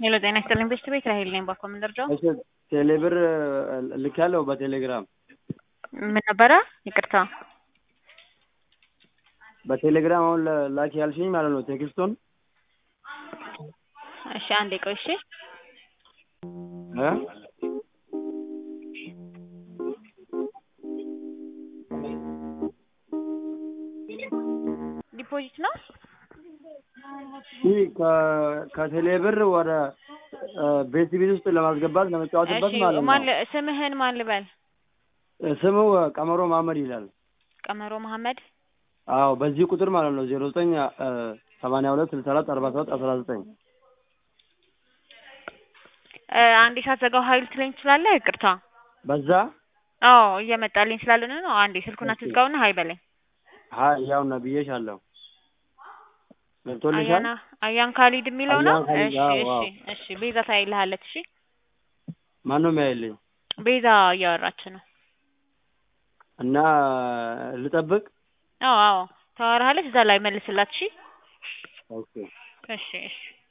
ሄሎ ጤና ይስጥልኝ ቤስት ቤት ራሄል ነኝ ባኮ ምን ልርዳው እሺ ቴሌብር ልኬያለሁ በቴሌግራም ምን ነበረ ይቅርታ በቴሌግራም አሁን ላኪ ያልሽኝ ማለት ነው ቴክስቱን እሺ አንዴ ቆይ እሺ እ ዲፖዚት ነው ይህ ከቴሌብር ወደ ቤት ቤት ውስጥ ለማስገባት ለመጫወትበት እሺ ማለት ማን ነው። ል- ስምህን ማን ልበል ስሙ ቀመሮ መሀመድ ይላል። ቀመሮ መሐመድ አዎ በዚህ ቁጥር ማለት ነው ዜሮ ዘጠኝ ሰማንያ ሁለት ስልሳ አራት አርባ ሰባት አስራ ዘጠኝ እ፣ አንዴ ሳትዘጋው ሀይል ትለኝ ትችላለህ ይቅርታ በዛ አዎ እየመጣልኝ ስላልሆነ ነው አንዴ ስልኩን አትዝጋውና ሀይ በለኝ ሀይ ያው ነብዬሻለሁ። ገብቶልሻል? አያና አያን ካሊድ የሚለው ነው አያን ካሊድ፣ እሺ አዎ፣ እሺ አዎ። እሺ ቤዛ ታይልሃለች እሺ ማን ነው የሚያይልኝ? ቤዛ እያወራች ነው እና ልጠብቅ? አዎ አዎ ታወራሃለች እዛ ላይ መልስላት እሺ ኦኬ እሺ እሺ